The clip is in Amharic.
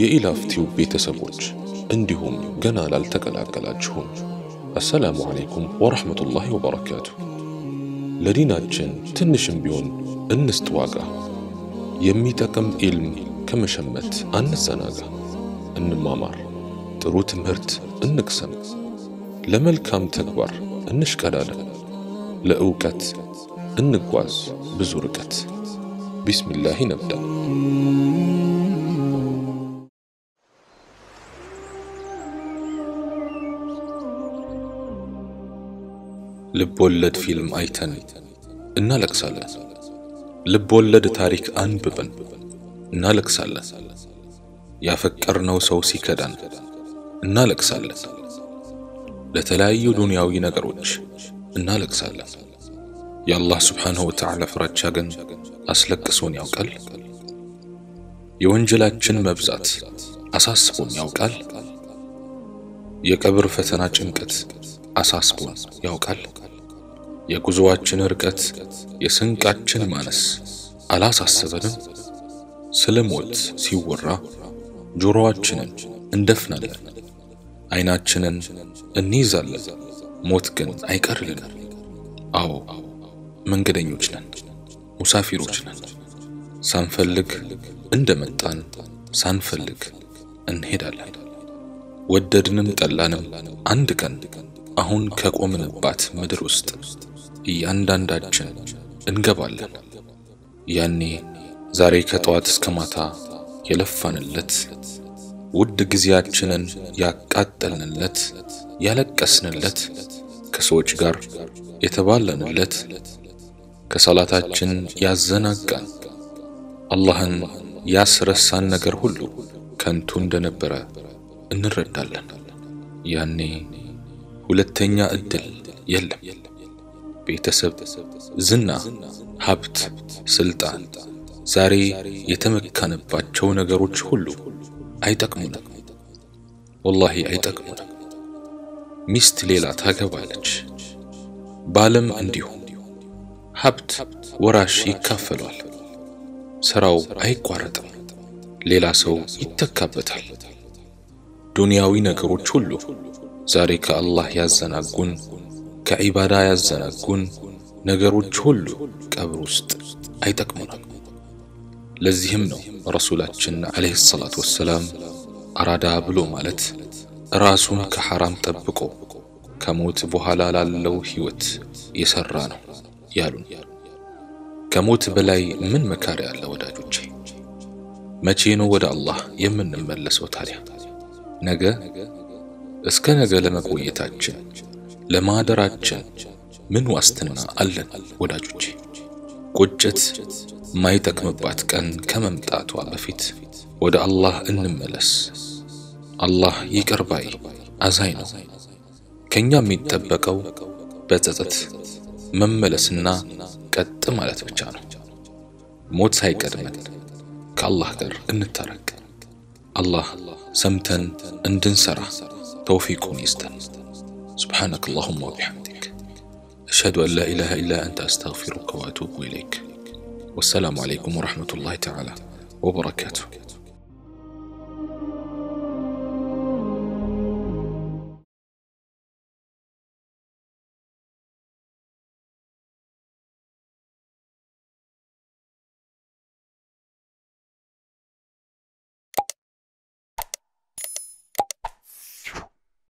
የኢላፍቲው ቤተሰቦች እንዲሁም ገና ላልተቀላቀላችሁም አሰላሙ ዓለይኩም ወረሕመቱላሂ ወበረካቱ። ለዲናችን ትንሽም ቢሆን እንስጥ ዋጋ። የሚጠቅም ኢልም ከመሸመት አንዘናጋ። እንማማር፣ ጥሩ ትምህርት እንቅሰም፣ ለመልካም ተግባር እንሽቀዳደም፣ ለእውቀት እንጓዝ ብዙ ርቀት። ቢስሚላህ ነብዳ። ልብ ወለድ ፊልም አይተን እናለቅሳለን። ልብ ወለድ ታሪክ አንብበን እናለቅሳለን። ያፈቀርነው ሰው ሲከዳን እናለቅሳለን። ለተለያዩ ዱንያዊ ነገሮች እናለቅሳለን። የአላህ ስብሓንሁ ወተዓላ ፍራቻ ግን አስለቅሶን ያውቃል? የወንጀላችን መብዛት አሳስቦን ያውቃል? የቀብር ፈተና ጭንቀት አሳስቦን ያውቃል? የጉዞዋችን ርቀት፣ የስንቃችን ማነስ አላሳስበንም? ስለ ሞት ሲወራ ጆሮአችንን እንደፍናለን፣ አይናችንን እንይዛለን። ሞት ግን አይቀርልንም። አዎ መንገደኞች ነን፣ ሙሳፊሮች ነን። ሳንፈልግ እንደመጣን ሳንፈልግ እንሄዳለን። ወደድንም ጠላንም አንድ ቀን አሁን ከቆምንባት ምድር ውስጥ እያንዳንዳችን እንገባለን። ያኔ ዛሬ ከጠዋት እስከ ማታ የለፋንለት ውድ ጊዜያችንን ያቃጠልንለት ያለቀስንለት ከሰዎች ጋር የተባለንለት ከሰላታችን ያዘናጋን አላህን ያስረሳን ነገር ሁሉ ከንቱ እንደነበረ እንረዳለን። ያኔ ሁለተኛ እድል የለም። ቤተሰብ፣ ዝና፣ ሀብት፣ ስልጣን፣ ዛሬ የተመካንባቸው ነገሮች ሁሉ አይጠቅሙንም። ወላሂ አይጠቅሙንም። ሚስት ሌላ ታገባለች፣ ባለም እንዲሁ። ሀብት ወራሽ ይካፈሏል። ስራው አይቋረጥም፣ ሌላ ሰው ይተካበታል። ዱንያዊ ነገሮች ሁሉ ዛሬ ከአላህ ያዘናጉን ከዒባዳ ያዘናጉን ነገሮች ሁሉ ቀብር ውስጥ አይጠቅሙንም። ለዚህም ነው ረሱላችን ዓለይሂ ሰላቱ ወሰላም አራዳ ብሎ ማለት ራሱን ከሐራም ጠብቆ ከሞት በኋላ ላለው ሕይወት የሰራ ነው ያሉን። ከሞት በላይ ምን መካሪያ አለ ወዳጆቼ? መቼ ነው ወደ አላህ የምንመለሰው ታዲያ? ነገ? እስከ ነገ ለመቆየታችን ለማደራችን ምን ዋስትና አለን ወዳጆቼ? ቁጭት ማይጠቅምባት ቀን ከመምጣቷ በፊት ወደ አላህ እንመለስ። አላህ ይቅር ባይ አዛኝ ነው። ከኛ የሚጠበቀው በጸጸት መመለስና ቀጥ ማለት ብቻ ነው። ሞት ሳይቀድመን ከአላህ ጋር እንታረቅ። አላህ ሰምተን እንድንሰራ ተውፊቁን ይስጠን። سبحانك اللهم وبحمدك أشهد أن لا إله إلا أنت أستغفرك وأتوب إليك والسلام عليكم ورحمة الله تعالى وبركاته